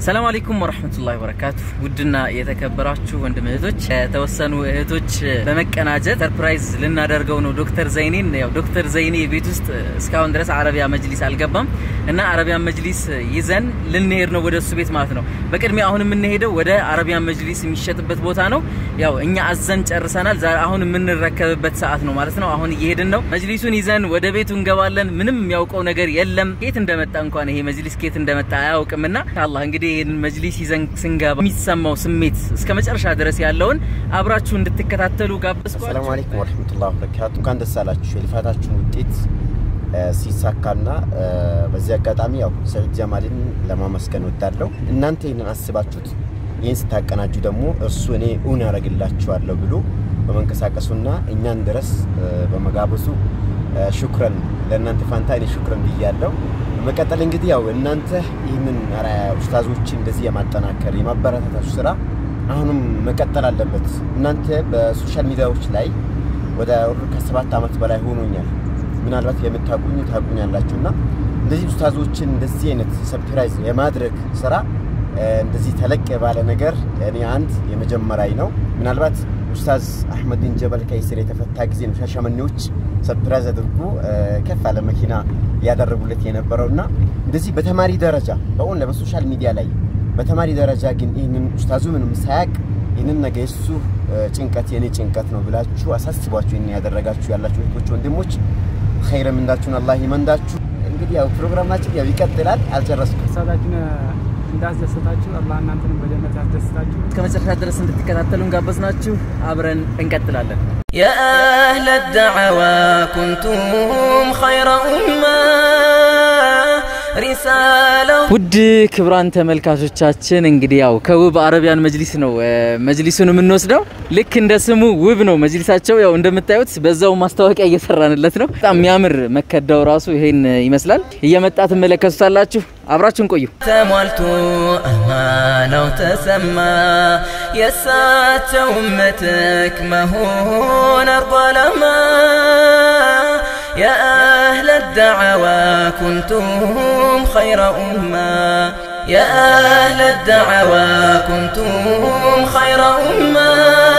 ሰላም አለይኩም ወራህመቱላሂ ወበረካቱ። ውድና የተከበራችሁ ወንድም እህቶች፣ የተወሰኑ እህቶች በመቀናጀት ሰርፕራይዝ ልናደርገው ነው ዶክተር ዘይኔን። ያው ዶክተር ዘይኔ ቤት ውስጥ እስካሁን ድረስ አረቢያ መጅሊስ አልገባም እና አረቢያን መጅሊስ ይዘን ልንሄድ ነው ወደ እሱ ቤት ማለት ነው። በቅድሚያ አሁን የምንሄደው ወደ አረቢያን መጅሊስ የሚሸጥበት ቦታ ነው። ያው እኛ አዘን ጨርሰናል። ዛሬ አሁን የምንረከብበት ሰዓት ነው ማለት ነው። አሁን እየሄድን ነው። መጅሊሱን ይዘን ወደ ቤቱ እንገባለን። ምንም የሚያውቀው ነገር የለም። ኬት እንደመጣ እንኳን ይሄ መጅሊስ ኬት እንደመጣ አያውቅምና አላህ እንግዲህ ይህን መጅሊስ ይዘን ስንገባ የሚሰማው ስሜት እስከ መጨረሻ ድረስ ያለውን አብራችሁ እንድትከታተሉ ጋበዝኳችሁ። አሰላሙ አለይኩም ወረህመቱላሂ ወበረካቱ። እንኳን ደስ አላችሁ የልፋታችሁን ውጤት ሲሳካና በዚህ አጋጣሚ ያው ሰይድ ጀማልን ለማመስገን ወዳለሁ። እናንተ ይህንን አስባችሁት ይህን ስታቀናጁ ደግሞ እርሱ እኔ እውን ያደርግላችኋለሁ ብሎ በመንቀሳቀሱና እኛን ድረስ በመጋበዙ ሹክረን ለእናንተ ፋንታ እኔ ሹክረን ብያለሁ። በመቀጠል እንግዲህ ያው እናንተ ይህንን ኡስታዞችን እንደዚህ የማጠናከር የማበረታታቱ ስራ አሁንም መቀጠል አለበት። እናንተ በሶሻል ሚዲያዎች ላይ ወደ ከሰባት ዓመት በላይ ሆኖኛል። ምናልባት የምታቁኝ ታቁኛላችሁ እና እንደዚህ ኡስታዞችን እንደዚህ አይነት ሰርፕራይዝ የማድረግ ስራ እንደዚህ ተለቅ ባለ ነገር እኔ አንድ የመጀመሪያ ነው። ምናልባት ኡስታዝ አህመድን ጀበል ከይስር የተፈታ ጊዜ ነው ሻሸመኔዎች ሰርፕራይዝ አድርጎ ከፍ ያለ መኪና ያደረጉለት የነበረው እና እንደዚህ በተማሪ ደረጃ በእውን በሶሻል ሚዲያ ላይ በተማሪ ደረጃ ግን ይህንን ኡስታዙ ምንም ሳያቅ ይህንን ነገ የሱ ጭንቀት የኔ ጭንቀት ነው ብላችሁ አሳስቧችሁ ይህን ያደረጋችሁ ያላችሁ እህቶች ወንድሞች ኸይረ ምንዳችሁን አላህ ይመንዳችሁ። እንግዲህ ያው ፕሮግራማችን ያው ይቀጥላል፣ አልጨረስኩም። ኡስታዛችን እንዳስደሰታችሁ አላህ እናንተንም በጀነት ያስደስታችሁ። እስከ መጨረሻ ድረስ እንድትከታተሉን ጋበዝናችሁ። አብረን እንቀጥላለን። يا أهل الدعوى كنتم خير أمة رسالة ውድ ክብራን ተመልካቾቻችን እንግዲህ ያው ከውብ አረቢያን መጅሊስ ነው መጅሊሱን የምንወስደው። ልክ እንደ ስሙ ውብ ነው መጅሊሳቸው። ያው እንደምታዩት በዛው ማስታወቂያ እየሰራንለት ነው። በጣም የሚያምር መከዳው ራሱ ይሄን ይመስላል። እየመጣ ትመለከቱታላችሁ። አብራችሁን ቆዩ። ተሟልቶ አማናው ተሰማ የእሳቸው እመትክ መሆን አርጎ ዓላማ يا أهل الدعوى كنتم خير أمة يا أهل الدعوى كنتم خير أمة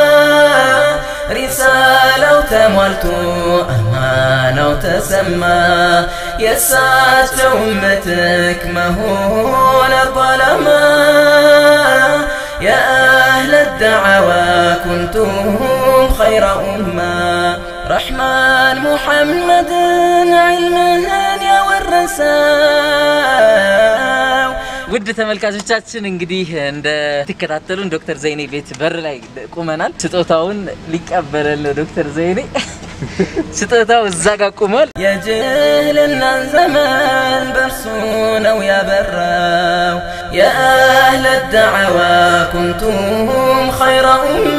رسالة تملت أمانة وتسمى يسات أمتك مهون الظلمة يا أهل الدعوى كنتم خير أمة رحمن محمد علمها يورثا ውድ ተመልካቾቻችን እንግዲህ እንደትከታተሉን ዶክተር ዘይኔ ቤት በር ላይ ቁመናል። ስጦታውን ሊቀበለን ነው ዶክተር ዘይኔ። ስጦታው እዛ ጋር ቁሟል። የጅህልና ዘመን በእርሱ ነው ያበራው። የአህለ ደዕዋ ኩንቱም ኸይረ ኡማ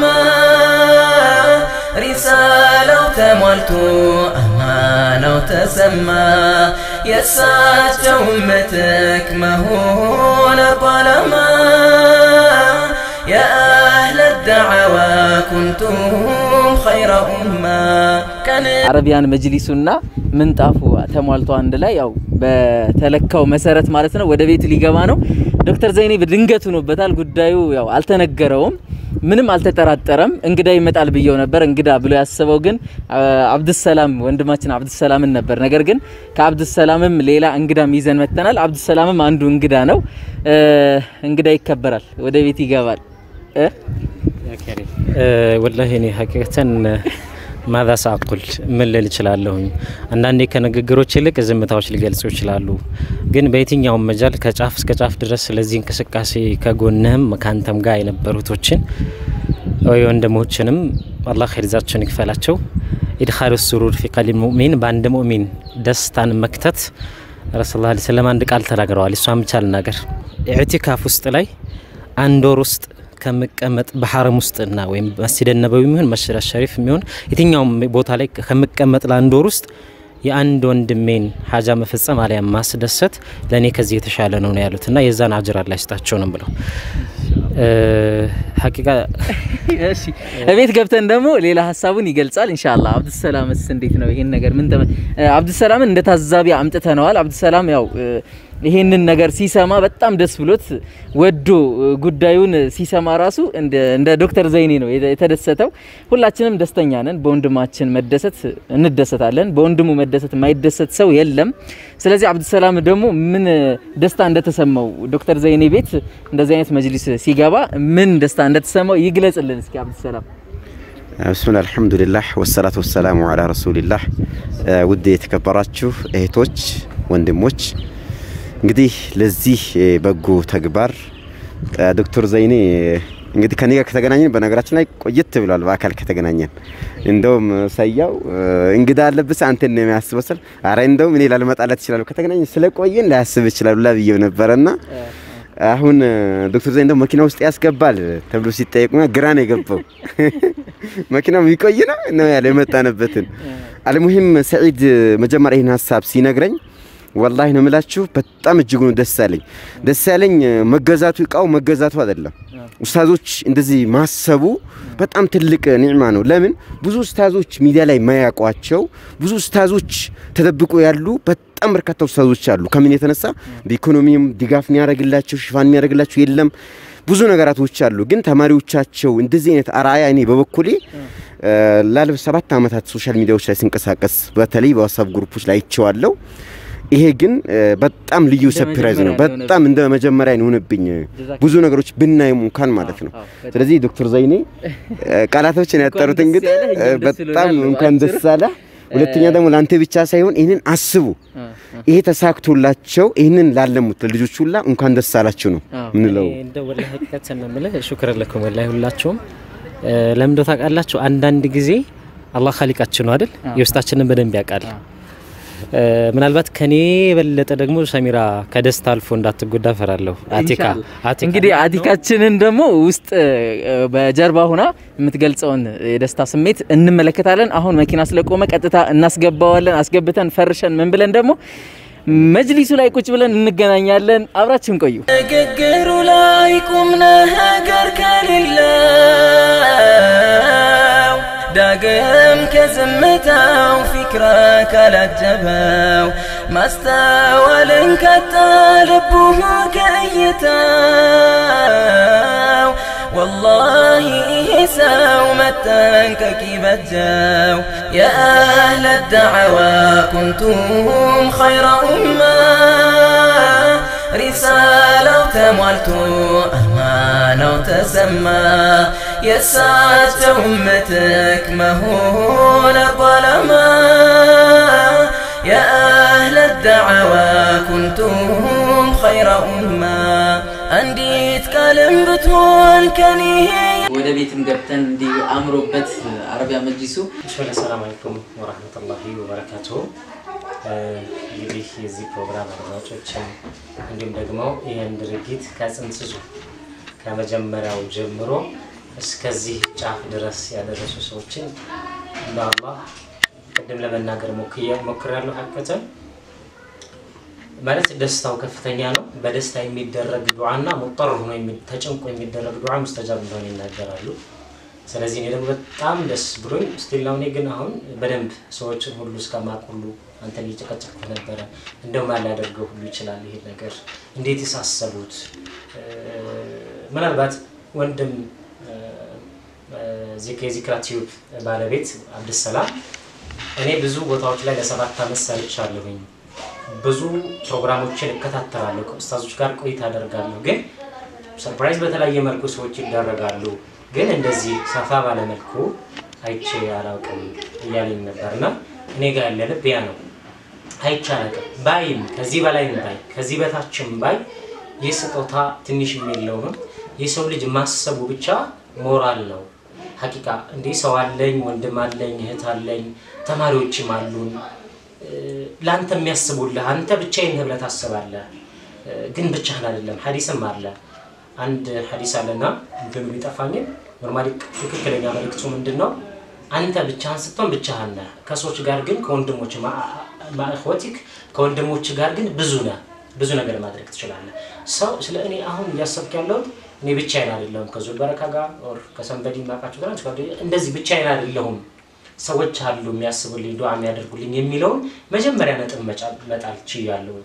ሪሳላው ተሟልቶ አማናው ተሰማ የእሳቸው እመትክ መሆን አርጎ ዓላማ የአህለ ደዕዋ ኩንቱም ኸይረ ኡማ ከን አረቢያን መጅሊሱና ምንጣፉ ተሟልቶ አንድ ላይ ያው በተለካው መሰረት ማለት ነው ወደ ቤቱ ሊገባ ነው። ዶክተር ዘይኔ በድንገት ሆኖበታል። ጉዳዩ ያው አልተነገረውም። ምንም አልተጠራጠረም። እንግዳ ይመጣል ብየው ነበር። እንግዳ ብሎ ያሰበው ግን አብዱሰላም ወንድማችን አብዱሰላምን ነበር። ነገር ግን ከአብዱሰላምም ሌላ እንግዳም ይዘን መጥተናል። አብዱሰላምም አንዱ እንግዳ ነው። እንግዳ ይከበራል፣ ወደ ቤት ይገባል። ወላሂ እኔ ሀቂቀተን ማዛ ሳቁል ምን ልል እችላለሁኝ? አንዳንዴ ከንግግሮች ይልቅ ዝምታዎች ሊገልጹ ይችላሉ። ግን በየትኛውም መጃል ከጫፍ እስከ ጫፍ ድረስ ስለዚህ እንቅስቃሴ ከጎንህም ከአንተም ጋር የነበሩቶችን ወይ ወንድሞችንም አላህ ኸይርዛቸውን ይክፈላቸው። ኢድኻሉ ሱሩር ፊ ቀልቢ ሙእሚን በአንድ ሙእሚን ደስታን መክተት ረሱል ላ ስለም አንድ ቃል ተናግረዋል። እሷን ብቻ ልናገር። ኢዕቲካፍ ውስጥ ላይ አንድ ወር ውስጥ ከምቀመጥ በሐረም ውስጥና ወይም መስጂድ ነበዊ የሚሆን መስጂድ ሸሪፍ የሚሆን የትኛውም ቦታ ላይ ከምቀመጥ ለአንድ ወር ውስጥ የአንድ ወንድሜን ሀጃ መፈጸም አሊያም ማስደሰት ለእኔ ከዚህ የተሻለ ነው ነው ያሉት እና የዛን አጅር አላህ ይስጣቸው ነው ብለው ሀቂቃ እሺ እቤት ገብተን ደግሞ ሌላ ሀሳቡን ይገልጻል ኢንሻአላህ። አብዱሰላምስ እንዴት ነው ይሄን ነገር ምን ተመ አብዱሰላምን እንደ ታዛቢ አምጥተነዋል። አብዱሰላም ያው ይሄንን ነገር ሲሰማ በጣም ደስ ብሎት ወዶ ጉዳዩን ሲሰማ ራሱ እንደ ዶክተር ዘይኔ ነው የተደሰተው። ሁላችንም ደስተኛ ነን። በወንድማችን መደሰት እንደሰታለን። በወንድሙ መደሰት የማይደሰት ሰው የለም። ስለዚህ አብዱሰላም ደግሞ ምን ደስታ እንደተሰማው ዶክተር ዘይኔ ቤት እንደዚህ አይነት መጅሊስ ሲገባ ምን ደስታ እንደተሰማው ይግለጽልን እስኪ አብዱሰላም። ብስሚላህ አልሐምዱሊላህ ወሰላቱ ወሰላሙ አላ ረሱሊላህ። ውድ የተከበራችሁ እህቶች፣ ወንድሞች እንግዲህ ለዚህ በጎ ተግባር ዶክተር ዘይኔ እንግዲህ ከኔ ጋር ከተገናኘን በነገራችን ላይ ቆየት ብሏል። በአካል ከተገናኘን እንደውም ሰያው እንግዳ አለብስ አንተን ነው የሚያስበው ስል አረ እንደውም እኔ ላልመጣለት ይችላል ከተገናኘን ስለቆየን ላያስብ ይችላል ላ ብዬው ነበረና አሁን ዶክተር ዘይን ደግሞ መኪና ውስጥ ያስገባል ተብሎ ሲጠየቅ ግራ ነው የገባው። መኪናው የሚቆይ ነው ነው ያለ የመጣንበትን። አልሙሂም ሰዒድ መጀመሪያ ይህን ሀሳብ ሲነግረኝ ወላሂ ነው የምላችሁ በጣም እጅጉን ደስ ያለኝ ደስ ያለኝ መገዛቱ እቃው መገዛቱ አይደለም። ኡስታዞች እንደዚህ ማሰቡ በጣም ትልቅ ኒዕማ ነው። ለምን ብዙ ኡስታዞች ሚዲያ ላይ የማያውቋቸው ብዙ ኡስታዞች ተደብቆ ያሉ በጣም በርካታ ኡስታዞች አሉ። ከምን የተነሳ በኢኮኖሚም ድጋፍ የሚያደርግላቸው ሽፋን የሚያደርግላቸው የለም። ብዙ ነገራቶች አሉ። ግን ተማሪዎቻቸው እንደዚህ አይነት አርአያ እኔ በበኩሌ ላለፉት ሰባት ዓመታት ሶሻል ሚዲያዎች ላይ ስንቀሳቀስ በተለይ በዋትሳፕ ግሩፖች ላይ አይቼዋለሁ። ይሄ ግን በጣም ልዩ ሰርፕራይዝ ነው። በጣም እንደ መጀመሪያ የሆነብኝ ብዙ ነገሮች ብናይም እንኳን ማለት ነው። ስለዚህ ዶክተር ዘይኔ ቃላቶችን ያጠሩት እንግዲህ በጣም እንኳን ደስ አለ። ሁለተኛ ደግሞ ለአንተ ብቻ ሳይሆን ይህንን አስቡ። ይሄ ተሳክቶላቸው ይህንን ላለሙት ልጆች ሁላ እንኳን ደስ አላችሁ ነው ምንለው። እንደ ወላሂ ሀቂቀት ስንምልህ ሹክር ለኩም ወላሂ ሁላችሁም ለምንዶ ታውቃላችሁ። አንዳንድ ጊዜ አላህ ኻሊቃችን ነው አይደል? የውስጣችንን በደንብ ያውቃል። ምናልባት ከኔ የበለጠ ደግሞ ሰሚራ ከደስታ አልፎ እንዳትጎዳ ፈራለሁ። አቲካ እንግዲህ አቲካችንን ደግሞ ውስጥ በጀርባ ሆና የምትገልጸውን የደስታ ስሜት እንመለከታለን። አሁን መኪና ስለቆመ ቀጥታ እናስገባዋለን። አስገብተን ፈርሸን ምን ብለን ደግሞ መጅሊሱ ላይ ቁጭ ብለን እንገናኛለን። አብራችን ቆዩ። ንግግሩ ላይ ቁም ነገር ከሌለው ዳግም ከዝምታው ፊክራ ካላጀበው ማስተዋልን ካጣ ልቡ ከእይታው والله ሰው መጠንቀቅ ይበጀው የአህለ ዳዕዋ ኩንቱም ኸይረ ኡማ ሪሳላው ተሟልቶ አማናው ተሰማ የእሳቸው ምትክ መሆን አርጓላማ የአህለ ዳዕዋ ኩንቱም ኸይረ ኡማ አንዲት ቃልም ብትሆን ከኔ ወደ ቤትም ገብተን እንዲህ አምሮበት አረቢያ መጅሊሱ ብስሚላህ ሰላም አለይኩም ወራህመቱላሂ ወበረካቱሁ። እንግዲህ የዚህ ፕሮግራም አድማጮችን እንዲሁም ደግሞ ይህን ድርጊት ከጽንስሱ ከመጀመሪያው ጀምሮ እስከዚህ ጫፍ ድረስ ያደረሱ ሰዎችን እንደ አላህ ቅድም ለመናገር ሞክሬያለሁ። ሀቀተን ማለት ደስታው ከፍተኛ ነው። በደስታ የሚደረግ ዱዓና ሙጠር ሆኖ ተጨንቆ የሚደረግ ዱዓ ሙስተጃብ እንደሆነ ይናገራሉ። ስለዚህ እኔ ደግሞ በጣም ደስ ብሎኝ ስቲል እኔ ግን አሁን በደንብ ሰዎችን ሁሉ እስከማቅ ሁሉ አንተን እየጨቀጨቅኩ ነበረ። እንደውም ያላደርገው ሁሉ ይችላል ይሄ ነገር እንዴት የሳሰቡት ምናልባት ወንድም የዚክራ ቲዩብ ባለቤት አብድሰላም እኔ ብዙ ቦታዎች ላይ ለሰባት ዓመት ሰርቻለሁኝ። ብዙ ፕሮግራሞችን እከታተላለሁ። ከኡስታዞች ጋር ቆይታ አደርጋለሁ። ግን ሰርፕራይዝ በተለያየ መልኩ ሰዎች ይደረጋሉ። ግን እንደዚህ ሰፋ ባለመልኩ አይቼ አላውቅም እያለኝ ነበርና እኔ ጋር ያለ ልብ ያ ነው። አይቼ አላውቅም ባይም ከዚህ በላይም ባይ ከዚህ በታችም ባይ ይህ ስጦታ ትንሽ የለውም። የሰው ልጅ ማሰቡ ብቻ ሞራል ነው። ሀቂቃ እንዲህ ሰው አለኝ፣ ወንድም አለኝ፣ እህት አለኝ፣ ተማሪዎችም አሉን ለአንተ የሚያስቡልህ አንተ ብቻዬን ነህ ብለህ ታስባለህ። ግን ብቻህን አይደለም። ሀዲስም አለ አንድ ሀዲስ አለና እንትኑ ቢጠፋኝም ኖርማሊ ትክክለኛ መልእክቱ ምንድን ነው? አንተ ብቻህን ስትሆን ብቻህን ነህ። ከሰዎች ጋር ግን ከወንድሞች ማእኽወቲክ ከወንድሞች ጋር ግን ብዙ ነህ። ብዙ ነገር ማድረግ ትችላለህ። ሰው ስለ እኔ አሁን እያሰብክ ያለሁት እኔ ብቻዬን አይደለሁም ከዙል በረካ ጋር ኦር ከሰንበዲ ማቃቸው ጋር እንደዚህ ብቻዬን አይደለሁም ሰዎች አሉ የሚያስቡልኝ ዱዓ የሚያደርጉልኝ የሚለውን መጀመሪያ ነጥብ መጣል ችያለሁ።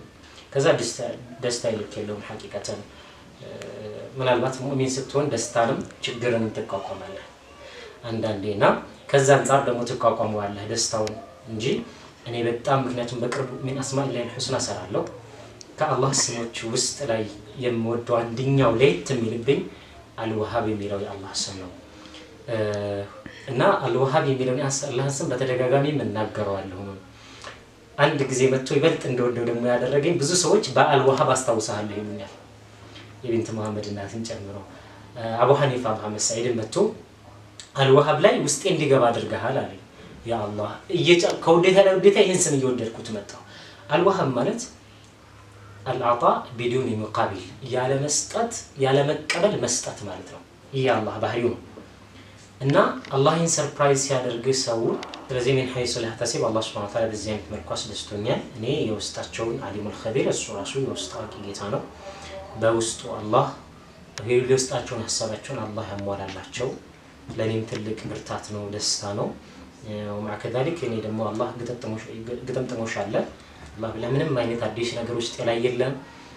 ከዛ ደስታ- ደስታ ይልክ የለውም ሐቂቀተን እ፣ ምናልባት ሙእሚን ስትሆን ደስታንም ችግርን ትቋቋማለህ አንዳንዴ እና ከዛ አንጻር ደግሞ ትቋቋመዋለህ ደስታውን እንጂ እኔ በጣም ምክንያቱም በቅርቡ ሚን አስማኢላሂል ሑስና እሰራለሁ ከአላህ ስሞች ውስጥ ላይ የምወደው አንደኛው ለየት የሚልብኝ አልወሃብ የሚለው የአላህ ስም ነው እ፣ እና አልወሃብ የሚለውን የአላህን ስም በተደጋጋሚ የምናገረዋለሁ አንድ ጊዜ መጥቶ ይበልጥ እንደወደው ደግሞ ያደረገኝ ብዙ ሰዎች በአልወሃብ አስታውሰሃለሁ ይሉኛል የቢንት መሐመድ እናትን ጨምሮ እ፣ አቡ ሐኒፋ መሐመድ ሰዒድን መጥቶ አልወሃብ ላይ ውስጤ እንዲገባ አድርገሃል አለኝ ያ አላህ እየጫ- ከውዴታ ላይ ውዴታ ይህን ስም እየወደድኩት መጣሁ አልወሃብ ማለት አልአጣ ቢዱን ሙቃቢል ያለ መስጠት ያለ መቀበል መስጠት ማለት ነው ይህ የአላህ ባህሪው ነው እና አላህን ሰርፕራይዝ ሲያደርግ ሰው ስለዚህ ሚን ሀይሱ ላህተሲብ አላህ ስብሐ ወተዓላ በዚህ አይነት መልኩ አስደስቶኛል እኔ የውስጣቸውን አሊሙል ኸቢር እሱ ራሱ የውስጥ አዋቂ ጌታ ነው በውስጡ አላህ የውስጣቸውን ሀሳባቸውን አላህ ያሟላላቸው ለእኔም ትልቅ ብርታት ነው ደስታ ነው ወማዕ ከዛሊክ እኔ ደግሞ አላህ ግጥምጥሞሽ አለ አላህ ለምንም አይነት አዲስ ነገር ውስጥ ላይ የለም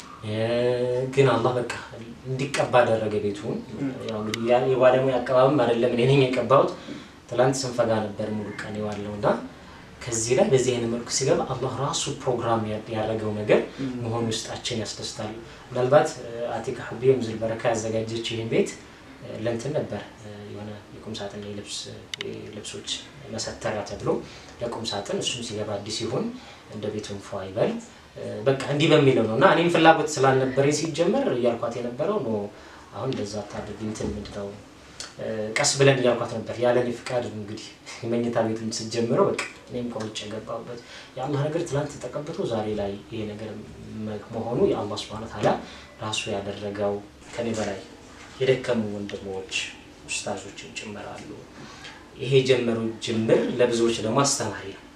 ግን አላህ በቃ እንዲቀባ አደረገ ቤቱን ያው እንግዲህ ያ- የባለሙያ አቀባብም አይደለም እኔ ነኝ የቀባሁት ትላንት ስንፈጋ ነበር ሙሉ ቀን የዋለው እና ከዚህ ላይ በዚህ አይነት መልኩ ሲገባ አላህ ራሱ ፕሮግራም ያ- ያደረገው ነገር መሆኑ ውስጣችን ያስደስታል ምናልባት አቲካ ሀቢ የምዝል በረካ ያዘጋጀች ይህን ቤት እ፣ ለእንትን ነበር እ፣ የሆነ የቁም ሳጥን የልብስ ልብሶች መሰተሪያ ተብሎ ለቁም ሳጥን እሱም ሲገባ አዲስ ሲሆን እንደ ቤቱን ፏ ይበል እ፣ በቃ እንዲህ በሚለው ነው እና እኔም ፍላጎት ስላልነበረኝ ሲጀመር እያልኳት የነበረው ኖ አሁን እንደዛ ታድርግ እንትን ምንድነው እ፣ ቀስ ብለን እያልኳት ነበር ያለ እኔ ፍቃድ እንግዲህ የመኝታ ቤቱን ስጀምረው በቃ እኔም ከውጭ የገባሁበት የአላህ ነገር ትናንት ተቀብቶ ዛሬ ላይ ይሄ ነገር መ- መሆኑ የአላህ ስብሐነ ተዓላ ራሱ ያደረገው ከኔ በላይ የደከሙ ወንድሞች ኡስታዞችን ጭምራሉ ይሄ የጀመሩ ጅምር ለብዙዎች ደግሞ አስተማሪ ነው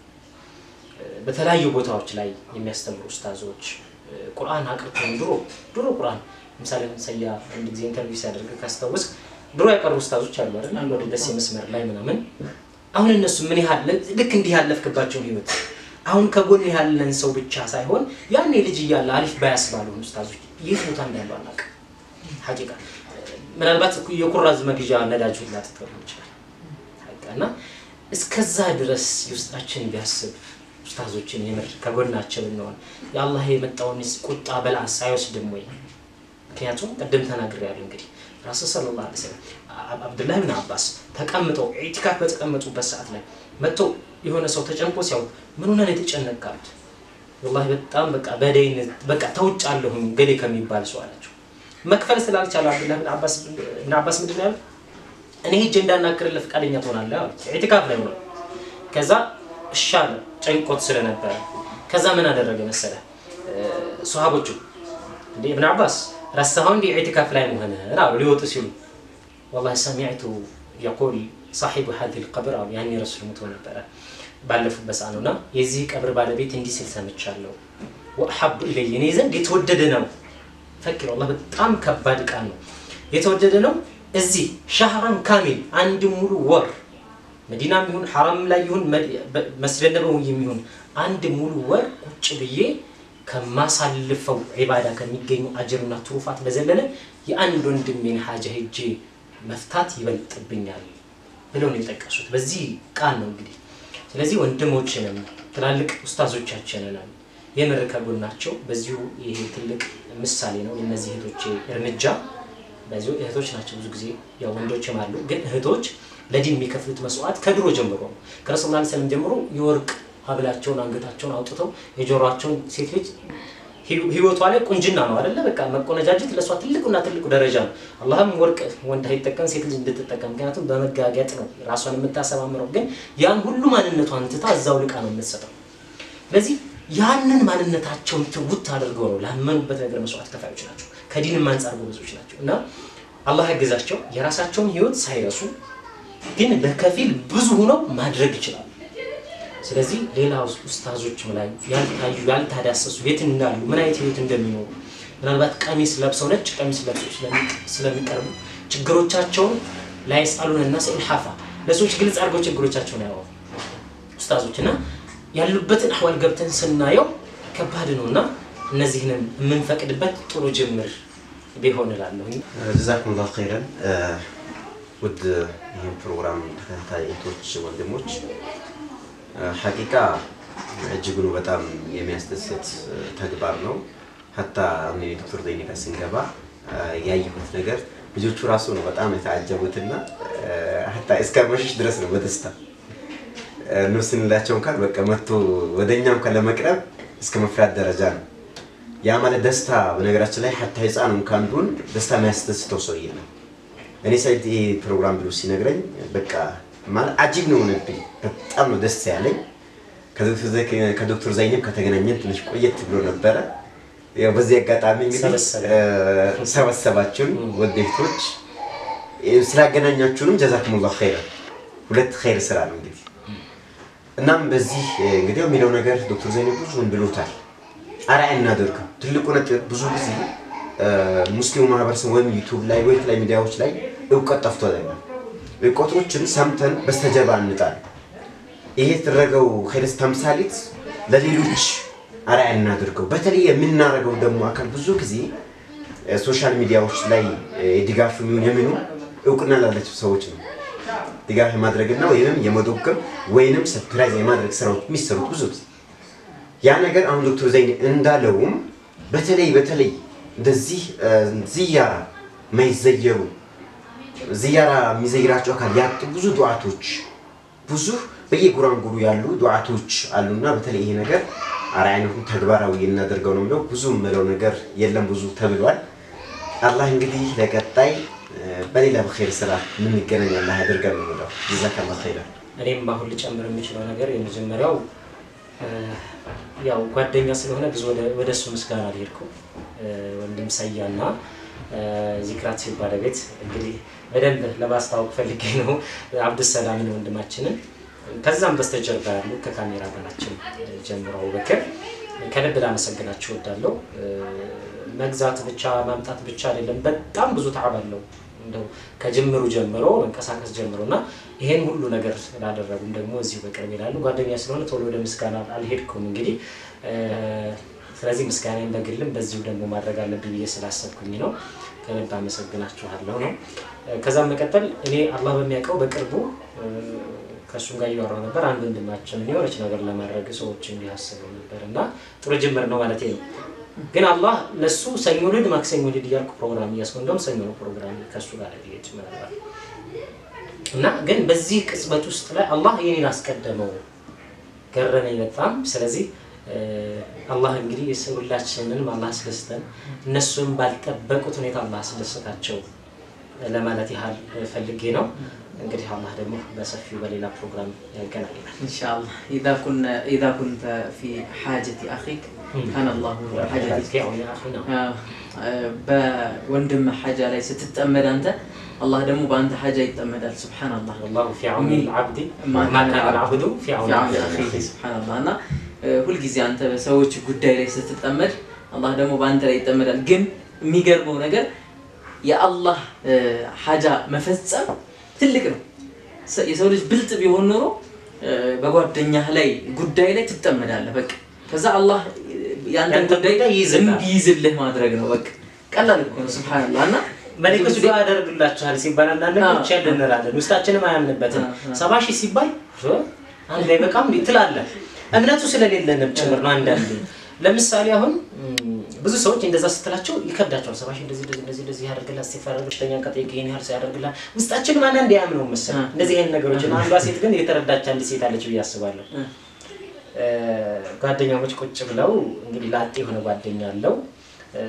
እ፣ በተለያዩ ቦታዎች ላይ የሚያስተምሩ ኡስታዞች እ፣ ቁርአን አቅርተውን ድሮ ድሮ ቁርአን ለምሳሌ ሰያ አንድ ጊዜ ኢንተርቪው ሲያደርግ ካስታወስ ድሮ ያቀሩ ኡስታዞች አሉ አይደል ወደ ደሴ መስመር ላይ ምናምን አሁን እነሱ ምን ያህል ልክ እንዲህ ያለፍክባቸውን ህይወት አሁን ከጎን ያለን ሰው ብቻ ሳይሆን ያኔ ልጅ እያለ አሊፍ ባያስ ባልሆኑ ኡስታዞች የት ቦታ እንዳሉ አናውቅም ሐቂቃ ምናልባት የኩራዝ መግዣ ነዳጅ ሁላ ትተው ይችላል ሐቂቃ እና እስከዛ ድረስ የውስጣችን ቢያስብ ኡስታዞችን የምር ከጎናቸው ብንሆን የአላህ የመጣውን ቁጣ በላስ አይወስድም ወይ ምክንያቱም ቅድም ተናግሬያለሁ እንግዲህ ራሱ ሰለላሁ ዐለይሂ ወሰለም አብ- አብዱላህ ብን አባስ ተቀምጠው ኢዕቲካፍ በተቀመጡበት ሰዓት ላይ መጥቶ የሆነ ሰው ተጨንቆ ሲያው ምን ሆነህ ነው የተጨነቃሉት ወላሂ በጣም በቃ በደይን በቃ ተውጫለሁኝ ገሌ ከሚባል ሰው አላቸው መክፈል ስላልቻለ አብዱላህ ብን አባስ ብን አባስ ምንድን ነው ያሉት እኔ ሄጄ እንዳናግርልህ ፈቃደኛ ትሆናለህ አሉት ኢዕቲካፍ ላይ ሆነ ከዛ እሺ አለ ጨንቆት ስለነበረ ከዛ ምን አደረገ መሰለ ሰሃቦቹ እንዴ እብን አባስ ረሳኸው እንዲ ኢዕቲካፍ ላይ መሆንህን አሉ ሊወጡ ሲሉ والله سمعت يقول صاحب هذه القبر አሉ ያኔ ረሱል ሞቶ ነበረ ባለፉበት ሰዓት ነውና የዚህ ቀብር ባለቤት እንዲህ ሲል ሰምቻለሁ ወአሐቡ ኢለየ እኔ ዘንድ የተወደደ ነው ፈኪር ወላሂ በጣም ከባድ ቃል ነው የተወደደ ነው እዚህ ሻህራን ካሚል አንድ ሙሉ ወር መዲናም ይሁን ሐራም ላይ ይሁን መድ- በ- መስጂድ ነበዊ የሚሆን አንድ ሙሉ ወር ቁጭ ብዬ ከማሳልፈው ዒባዳ ከሚገኙ አጅርና ትሩፋት በዘለለ የአንድ ወንድሜን ሀጃ ሄጄ መፍታት ይበልጥብኛል ብለው ነው የጠቀሱት። በዚህ ቃል ነው እንግዲህ። ስለዚህ ወንድሞችንም ትላልቅ ኡስታዞቻችንንም የምር ከጎናቸው በዚሁ ይሄ ትልቅ ምሳሌ ነው የእነዚህ እህቶቼ እርምጃ። በዚሁ እህቶች ናቸው ብዙ ጊዜ ያው ወንዶችም አሉ፣ ግን እህቶች ለዲን የሚከፍሉት መስዋዕት ከድሮ ጀምሮ ነው። ከረሱል ላ ሰለም ጀምሮ የወርቅ ሀብላቸውን አንገታቸውን አውጥተው የጆሮቸውን ሴት ልጅ ህይወ- ህይወቷ ላይ ቁንጅና ነው አይደለ? በቃ መቆነጃጀት ለእሷ ትልቁና ትልቁ ደረጃ ነው። አላህም ወርቅ ወንድ አይጠቀም ሴት ልጅ እንድትጠቀም፣ ምክንያቱም በመጋገጥ ነው ራሷን የምታሰማምረው። ግን ያን ሁሉ ማንነቷን ትታ እዛው ልቃ ነው የምትሰጠው። ስለዚህ ያንን ማንነታቸውን ትውት አድርገው ነው ላመኑበት ነገር መስዋዕት ከፋዮች ናቸው። ከዲንም አንጻር ጎበዞች ናቸው እና አላህ ያገዛቸው የራሳቸውን ህይወት ሳይረሱ ግን በከፊል ብዙ ሆነው ማድረግ ይችላሉ። ስለዚህ ሌላ ኡስታዞችም ላይ ያልታዩ ያልታዳሰሱ የት እንዳሉ ምን አይነት ህይወት እንደሚኖሩ ምናልባት ቀሚስ ለብሰው ነጭ ቀሚስ ለብሰው ስለሚ- ስለሚቀርቡ ችግሮቻቸውን ላይስአሉን እና ኢልሓፋ ለሰዎች ግልጽ አድርገው ችግሮቻቸውን ያወሩ ኡስታዞች እና ያሉበትን አህዋል ገብተን ስናየው ከባድ ነው እና እነዚህንም የምንፈቅድበት ጥሩ ጅምር ቢሆን እላለሁኝ። ጀዛኩም ላሁ ኸይረን። ውድ ይህን ፕሮግራም ተከታታይ እህቶች፣ ወንድሞች ሐቂቃ እጅጉኑ በጣም የሚያስደስት ተግባር ነው። ሀታ አሁን የዶክተር ዘይኔ ጋር ስንገባ ያየሁት ነገር ልጆቹ ራሱ ነው በጣም የተዓጀቡትና ሀታ እስከ መሸሽ ድረስ ነው በደስታ ነው ስንላቸው እንኳን በቃ መጥቶ ወደ እኛ እንኳን ለመቅረብ እስከ መፍራት ደረጃ ነው። ያ ማለት ደስታ በነገራችን ላይ ሀታ ህፃን እንኳን ቢሆን ደስታ የሚያስደስተው ሰው የለም። እኔ ሳይድ ይሄ ፕሮግራም ብሎ ሲነግረኝ በቃ ማለት አጂብ ነው ሆነብኝ። በጣም ነው ደስ ያለኝ። ከዶክተር ዘይኔም ከተገናኘን ትንሽ ቆየት ብሎ ነበረ። ያው በዚህ አጋጣሚ እንግዲህ ሰበሰበ። ሰበሰባችሁን ወደፊቶች ስላገናኛችሁንም ጀዛኩሙላሁ ኸይረን። ሁለት ኸይር ስራ ነው እንግዲህ እናም በዚህ እንግዲህ የሚለው ነገር ዶክተር ዘይኔ ብዙውን ብሎታል። አርአያ እናደርገው። ትልቁ ነጥብ ብዙ ጊዜ ሙስሊሙ ማህበረሰብ ወይም ዩቱብ ላይ ወይ የተለያዩ ሚዲያዎች ላይ እውቀት ጠፍቶ አይደለም። እውቀቶችን ሰምተን በስተጀርባ እንጣል። ይሄ የተደረገው ኸይረስ ተምሳሌት ለሌሎች አርአያ እናደርገው። በተለይ የምናደርገው ደግሞ አካል ብዙ ጊዜ ሶሻል ሚዲያዎች ላይ ድጋፍ የሚሆን የሚኑ እውቅና ላላቸው ሰዎች ነው ድጋፍ የማድረግና ወይም የመዶገም ወይንም ሰፕራይዝ የማድረግ ስራዎች የሚሰሩት ብዙ ጊዜ ያ ነገር አሁን ዶክተር ዘይን እንዳለውም በተለይ በተለይ እንደዚህ ዝያራ ማይዘየሩ ዝያራ የሚዘይራቸው አካል ያጡ ብዙ ዱዓቶች ብዙ በየጉራንጉሩ ያሉ ዱዓቶች አሉና በተለይ ይሄ ነገር አርአያነቱን ተግባራዊ እናደርገው ነው የሚለው ብዙ የምለው ነገር የለም ብዙ ተብሏል። አላህ እንግዲህ ለቀጣይ በሌላ በኸይር ስራ የምንገናኝ አላህ ያደርገን ነው የምለው። ጀዛከላሁ ኸይረን። እኔም አሁን ልጨምር የምችለው ነገር የመጀመሪያው ያው ጓደኛ ስለሆነ ብዙ ወደ እሱ ምስጋና አልሄድኩም። ወንድም ሰያና ዚክራት ሲል ባለቤት እንግዲህ በደንብ ለማስታወቅ ፈልጌ ነው አብዱሰላምን ወንድማችንን ከዛም በስተጀርባ ያሉ ከካሜራ ጋራችን ጀምሮ አቡበክር ከልብ ላመሰግናችሁ እወዳለሁ። መግዛት ብቻ ማምጣት ብቻ አይደለም፣ በጣም ብዙ ተዓብ አለው። እንደው ከጅምሩ ጀምሮ መንቀሳቀስ ጀምሮ እና ይሄን ሁሉ ነገር ስላደረጉም ደግሞ እዚሁ በቅርብ ይላሉ ጓደኛ ስለሆነ ቶሎ ወደ ምስጋና አልሄድኩም። እንግዲህ ስለዚህ ምስጋናን በግልም በዚሁ ደግሞ ማድረግ አለብኝ ብዬ ስላሰብኩኝ ነው። ከልብ አመሰግናችኋለሁ ነው። ከዛም መቀጠል እኔ አላህ በሚያውቀው በቅርቡ ከእሱም ጋር እያወራሁ ነበር። አንድ ወንድማችን የሆነች ነገር ለማድረግ ሰዎች እንዲያስበው ነበር እና ጥሩ ጅምር ነው ማለት ነው። ግን አላህ ለሱ ሰኞ ልድ ማክሰኞ ልድ እያልኩ ፕሮግራም እያስኩ እንደውም ሰኞ ነው ፕሮግራም ከእሱ ጋር ልሄድ ምናልባት እና ግን በዚህ ቅጽበት ውስጥ ላይ አላህ የኔን አስቀደመው ገረመኝ በጣም። ስለዚህ አላህ እንግዲህ ሁላችንንም አላህ አስደስተን እነሱም ባልጠበቁት ሁኔታ አላህ አስደሰታቸው ለማለት ያህል ፈልጌ ነው። እንግዲህ አላህ ደግሞ በሰፊው በሌላ ፕሮግራም ያገናኘናል። إن شاء الله إذا كنا إذا كنت في حاجة أخيك كان الله حاجتك آه، آه، በወንድም ሐጃ ላይ ስትጠመድ አንተ አላህ ደግሞ በአንተ ሐጃ ይጠመዳል። ሱብሓነላህ والله في عون العبد ما ما كان كان العبد في عون ፊዓውን العبد አኺህ ሱብሓነላህ እና እ፣ ሁልጊዜ አንተ በሰዎች ጉዳይ ላይ ስትጠመድ አላህ ደግሞ በአንተ ላይ ይጠመዳል። ግን የሚገርመው ነገር የአላህ እ፣ ሐጃ መፈጸም ትልቅ ነው። ሰ- የሰው ልጅ ብልጥ ቢሆን ኖሮ እ፣ በጓደኛህ ላይ ጉዳይ ላይ ትጠመዳለህ። በቃ ከዛ አላህ እ፣ ያንተን ያንተን ጉዳይ ጉዳይ ይይዝልሃል። እንዲይዝልህ ማድረግ ነው። በቃ ቀላል እኮ ነው። ሱብሓነላህ እና መለኮች ዱዓ ያደርግላችኋል ሲባል አንዳንድ ነገሮች ያለ እንላለን ውስጣችንም አያምንበትም። አዎ፣ አዎ። ሰባ ሺህ ሲባል እ፣ አንድ ላይ በቃም እንዴ ትላለህ። እምነቱ ስለሌለንም ጭምር ነው። አንዳንዴ ለምሳሌ አሁን እም፣ ብዙ ሰዎች እንደዛ ስትላቸው ይከብዳቸዋል። ሰባ ሺህ እንደዚህ እንደዚህ እንደዚህ እንደዚህ ያደርግላል ሲፈረግ በሽተኛ ከጠየቅ ይሄን ያህል ሰው ያደርግላል። ውስጣችንም አንዳንዴ አያምነው መሰለኝ አዎ። እንደዚህ አይነት ነገሮች እና አንዷ ሴት ግን የተረዳች አንድ ሴት አለች ብዬ አስባለሁ። እ፣ እ፣ ጓደኛሞች ቁጭ ብለው እንግዲህ ላጤ የሆነ ጓደኛ አለው እ፣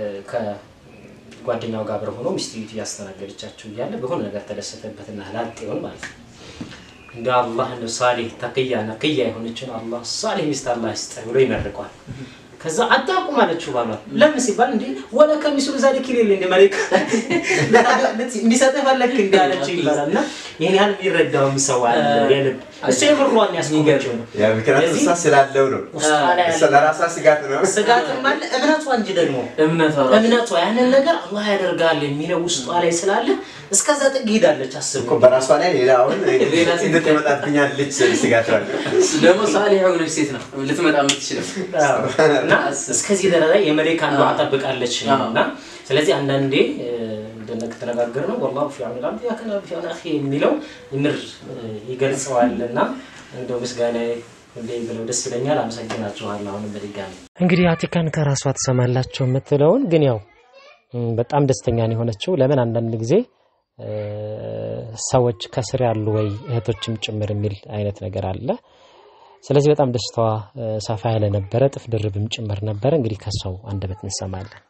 ከጓደኛው ጋር አብረው ሆኖ ሚስትየቱ እያስተናገደቻቸው እያለ በሆነ ነገር ተደሰተበትና ላጤውን ማለት ነው እንደ አላህ እንደ ሳሌህ ተቅያ ነቅያ የሆነችን አላህ ሳሌህ ሚስት አላህ ይስጥህ ብሎ ይመርቋል። ከዛ አታውቁም አለችው ባሏል። ለምን ሲባል እንዲ ወለ ከሚስሉ ዛሊክ ይሌል እንደ መሬት እንዲሰጥህ ፈለክ እንዲ አለችው ይባላል። እና ይህን ያህል የሚረዳውም ሰው አለ የልብ እሱ የምሯን ያስቆመችው ነው። ያ ምክንያቱም እሷ ስላለው ነው። ውስጧ ላይ እሷ ያለ ለራሷ ስጋት ነው። ስጋትም አለ እምነቷ እንጂ ደግሞ እምነቷ ራሱ እምነቷ ያንን ነገር አላህ ያደርጋል የሚለው ውስጧ ላይ ስላለ እስከዛ ጥግ ሄዳለች። አስብ እኮ በራሷ ላይ ሌላ አሁን ሌላ ሴት እንዴት ትመጣብኛለች ስጋት አለ። ደግሞ ሳሊህ የሆነች ሴት ነው ልትመጣ የምትችለው። እና እስከዚህ ደረጃ የመሌካን ዱዓ ጠብቃለች አዎ። እና ስለዚህ አንዳንዴ እንደተነጋገር ነው ወላሁ ፊ ዐውኒ ልዐብድ ያከነ ፊ ዐውኒ አኺህ የሚለው ምር ይገልጸዋል እና እንደው ምስጋና ሁሌ ብለው ደስ ይለኛል። አመሰግናችኋለሁ አሁንም በድጋሚ እንግዲህ አቲካን ከራሷ ትሰማላቸው የምትለውን ግን ያው እም፣ በጣም ደስተኛ ነው የሆነችው። ለምን አንዳንድ ጊዜ እ፣ ሰዎች ከስር ያሉ ወይ እህቶችም ጭምር የሚል አይነት ነገር አለ። ስለዚህ በጣም ደስታዋ እ፣ ሰፋ ያለ ነበረ፣ ጥፍ ድርብም ጭምር ነበረ። እንግዲህ ከሰው አንደበት እንሰማለን።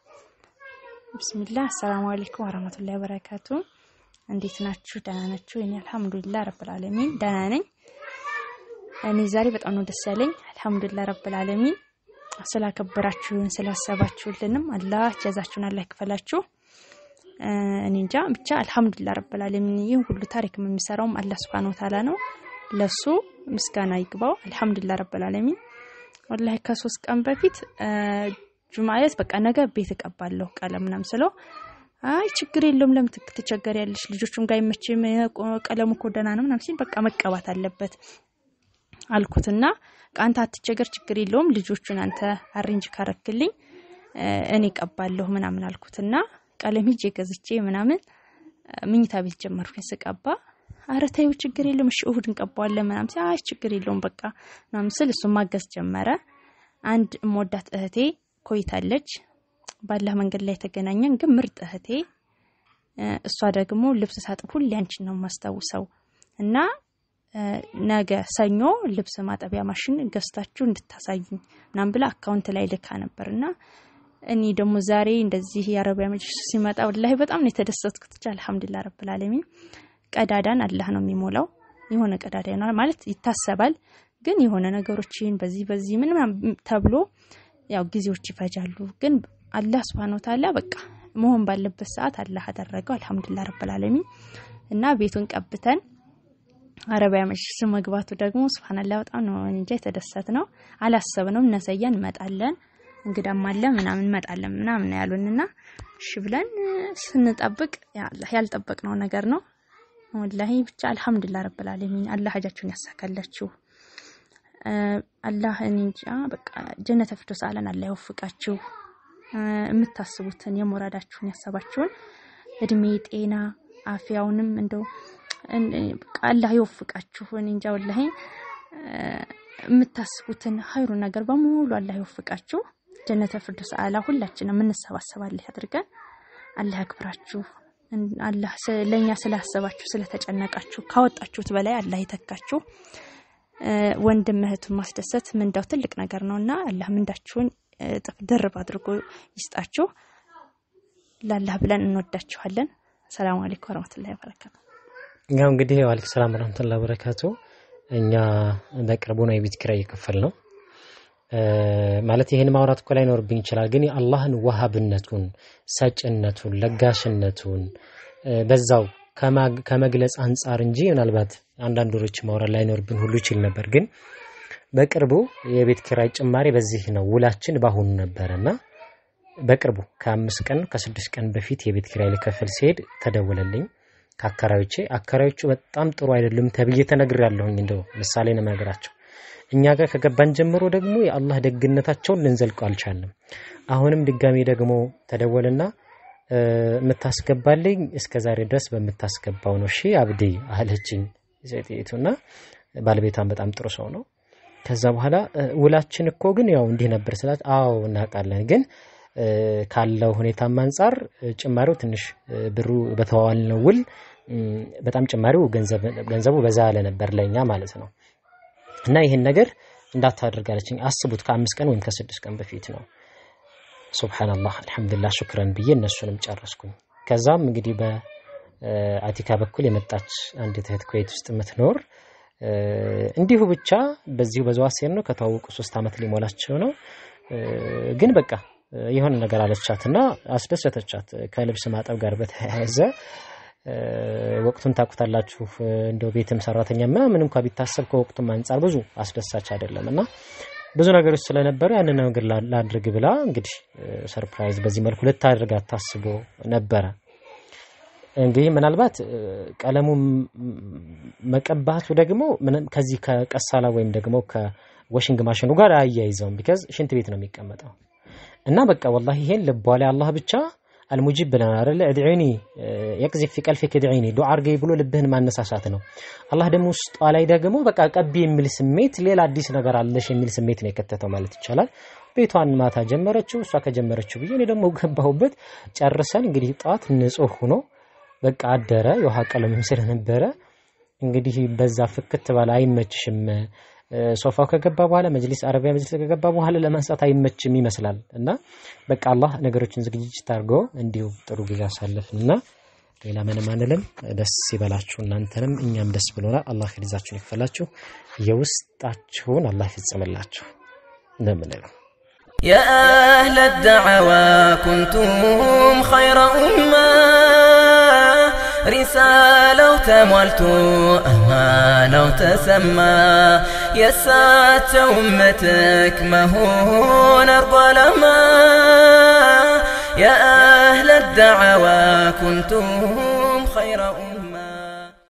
ብስሚላህ አሰላሙ አለይኩም ወረህመቱላሂ ወበረካቱ። እንዴት ናችሁ? ደህና ናችሁ? እኔ አልሐምዱሊላህ ረብል ዓለሚን ደህና ነኝ። እኔ ዛሬ በጣም ነው ደስ ያለኝ። አልሐምዱሊላህ ረብል ዓለሚን ስላከበራችሁን ስላሰባችሁልንም አላህ ጀዛችሁን አላህ ይክፈላችሁ። እ፣ እኔ እንጃ ብቻ አልሐምዱሊላህ ረብል ዓለሚን ይህን ሁሉ ታሪክ የሚሰራውም አላህ ሱብሓነሁ ወተዓላ ነው። ለሱ ምስጋና ይግባው። አልሐምዱሊላህ ረብል ዓለሚን ወላሂ ከሶስት ቀን በፊት እ፣ ጁማየት በቃ ነገ ቤት እቀባለሁ ቀለም ምናምን ስለው አይ ችግር የለውም ለምን ትክ- ትቸገሪያለሽ ልጆቹም ጋር አይመችም እ፣ ቆ- ቀለሙ እኮ ደህና ነው ምናምን ሲል በቃ መቀባት አለበት አልኩትና አንተ አትቸገር ችግር የለውም ልጆቹን አንተ አሬንጅ ካረክልኝ እ፣ እኔ ቀባለሁ ምናምን አልኩትና ቀለም ሂጄ ገዝቼ ምናምን እ፣ ምኝታ ቤት ጀመርኩኝ ስቀባ አረ ተይው ችግር የለውም እሺ እሁድ እንቀባዋለን ምናምን ሲል አይ ችግር የለውም በቃ ምናምን ስል እሱን ማገዝ ጀመረ አንድ እምወዳት እህቴ ኮይታለች ባላህ መንገድ ላይ የተገናኘን ግን ምርጥ እህቴ እ፣ እሷ ደግሞ ልብስ ሳጥብ ሁሌ አንቺን ነው የማስታውሰው እና እ፣ ነገ ሰኞ ልብስ ማጠቢያ ማሽን ገዝታችሁ እንድታሳዩኝ ምናምን ብላ አካውንት ላይ ልካ ነበር እና እኔ ደግሞ ዛሬ እንደዚህ የአረቢያ መጅሊስ ሲመጣ ወላሂ በጣም ነው የተደሰትኩት። ብቻ አልሐምዱሊላህ ረብል ዓለሚን። ቀዳዳን አላህ ነው የሚሞላው። የሆነ ቀዳዳ ይሆናል ማለት ይታሰባል፣ ግን የሆነ ነገሮችን በዚህ በዚህ ምን ምናምን ተብሎ ያው ጊዜዎች ይፈጃሉ። ግን አላህ ሱብሃነሁ ወተዓላ በቃ መሆን ባለበት ሰዓት አላህ አደረገው። አልሐምዱሊላህ ረብል ዓለሚን እና ቤቱን ቀብተን አረቢያ መጅሊስ መግባቱ ደግሞ ሱብሃንአላህ በጣም ነው እንጃ የተደሰት ነው። አላሰብነውም። እነሰያ እንመጣለን እንግዳም አለ ምናምን እንመጣለን ምናምን ነው ያሉንና እሺ ብለን እ፣ ስንጠብቅ ያ አላህ ያልጠበቅነው ነገር ነው። ወላሂ ብቻ አልሐምዱሊላህ ረብል ዓለሚን አላህ ሀጃችሁን ያሳካላችሁ። እ፣ አላህ እኔ እንጃ በቃ ጀነተ ፊርደውስ አለን አላህ ይወፍቃችሁ። እ፣ የምታስቡትን የሞራዳችሁን ያሰባችሁን እድሜ ጤና አፍያውንም እንደው እን- በቃ አላህ ይወፍቃችሁ። እኔ እንጃ ወላሂ እ፣ የምታስቡትን ሀይሩን ነገር በሙሉ አላህ ይወፍቃችሁ። ጀነተ ፊርደውስ አላ ሁላችንም እንሰባሰባለን አድርገን አላህ ያክብራችሁ። እን- አላህ ስ- ለእኛ ስላሰባችሁ ስለተጨነቃችሁ ካወጣችሁት በላይ አላህ ይተካችሁ። እ፣ ወንድም እህቱን ማስደሰት ምንዳው ትልቅ ነገር ነውና አላህ ምንዳችሁን እጥፍ ድርብ አድርጎ ይስጣችሁ። ላላህ ብለን እንወዳችኋለን። ሰላም አለይኩም ወረህመቱላሂ ወበረካቱ። ያው እንግዲህ ዋሊክ ሰላም ረህመቱላ በረካቱ እኛ በቅርቡ ነው የቤት ኪራይ የከፈል ነው ማለት ይህን ማውራት እኮ ላይኖርብኝ ይችላል ግን የአላህን ዋሃብነቱን ሰጭነቱን ለጋሽነቱን እ፣ በዛው ከማ- ከመግለጽ አንጻር እንጂ ምናልባት አንዳንድ ወሮች ማውራት ላይኖርብን ሁሉ ይችል ነበር ግን በቅርቡ የቤት ኪራይ ጭማሪ በዚህ ነው ውላችን በአሁኑ ነበረ እና በቅርቡ ከአምስት ቀን ከስድስት ቀን በፊት የቤት ኪራይ ልከፍል ሲሄድ ተደወለልኝ ከአከራዮቼ አከራዮቹ በጣም ጥሩ አይደሉም ተብዬ ተነግሬያለሁኝ እንደው ምሳሌ ነው የምነግራቸው እኛ ጋር ከገባን ጀምሮ ደግሞ የአላህ ደግነታቸውን ልንዘልቀው አልቻልንም አሁንም ድጋሚ ደግሞ ተደወልና እ፣ የምታስገባልኝ እስከ ዛሬ ድረስ በምታስገባው ነው እሺ አብዲ አለችኝ ሴትቱና ባለቤቷን በጣም ጥሩ ሰው ነው ከዛ በኋላ እ፣ ውላችን እኮ ግን ያው እንዲህ ነበር ስላት አዎ እናውቃለን ግን እ፣ ካለው ሁኔታም አንጻር እ፣ ጭማሪው ትንሽ እ፣ ብሩ በተዋዋልነው ውል እም፣ በጣም ጭማሪው ገንዘብ- ገንዘቡ በዛ ያለ ነበር ለእኛ ማለት ነው እና ይህን ነገር እንዳታደርግ አለችኝ አስቡት ከአምስት ቀን ወይም ከስድስት ቀን በፊት ነው ሱብሓነላህ አልሐምዱሊላህ ሹክረን ብዬ እነሱንም ጨረስኩኝ ከዛም እንግዲህ በአቲካ በኩል የመጣች አንዲት እህት ኩዌት ውስጥ የምትኖር እ፣ እንዲሁ ብቻ በዚሁ በዘዋሴር ነው ከተዋወቁ ሶስት ዓመት ሊሞላቸው ነው እ፣ ግን በቃ እ፣ የሆነ ነገር አለቻትና አስደሰተቻት ከልብስ ማጠብ ጋር በተያያዘ ወቅቱን ታውቁታላችሁ። እንደው ቤትም ሰራተኛ ምናምን እንኳ ቢታሰብ ከወቅቱም አንጻር ብዙ አስደሳች አይደለም እና ብዙ ነገሮች ስለነበሩ ያንን ነገር ላድርግ ብላ እንግዲህ ሰርፕራይዝ በዚህ መልኩ ልታደርጋት ታስቦ ነበረ። እንግዲህ ምናልባት ቀለሙ መቀባቱ ደግሞ ከዚህ ከቀሳላ ወይም ደግሞ ከወሽንግ ማሽኑ ጋር አያይዘውም። ቢካዝ ሽንት ቤት ነው የሚቀመጠው እና በቃ ወላሂ ይሄን ልቧ ላይ አላህ ብቻ አልሙጂብ ብለናል አይደለ? እድዒኒ የቅዚፍ ፊ ቀልፊክ እድዒኒ ዱዓ አርገኝ ብሎ ልብህን ማነሳሳት ነው። አላህ ደግሞ ውስጧ ላይ ደግሞ በቃ ቀቢ የሚል ስሜት ሌላ አዲስ ነገር አለሽ የሚል ስሜት ነው የከተተው ማለት ይቻላል። ቤቷን ማታ ጀመረችው። እሷ ከጀመረችው ብዬ እኔ ደግሞ ገባሁበት። ጨርሰን እንግዲህ ጠዋት ንጹህ ሆኖ በቃ አደረ። የውሃ ቀለምም ስለነበረ እንግዲህ በዛ ፍክት ባለ አይመችሽም ሶፋው ከገባ በኋላ መጅሊስ አረቢያ መጅሊስ ከገባ በኋላ ለማንሳት አይመችም ይመስላል እና በቃ አላህ ነገሮችን ዝግጅት አድርጎ እንዲሁ ጥሩ ጊዜ አሳለፍን እና ሌላ ምንም አንልም። ደስ ይበላችሁ፣ እናንተንም እኛም ደስ ብሎናል። አላህ ሪዛችሁን ይክፈላችሁ፣ የውስጣችሁን አላህ ይፈጽምላችሁ እንደምንለው يا أهل الدعوى كنتم خير أمة رسالة تملت أمانة تسمى يسات أمتك مهون أرض لما يا أهل الدعوى كنتم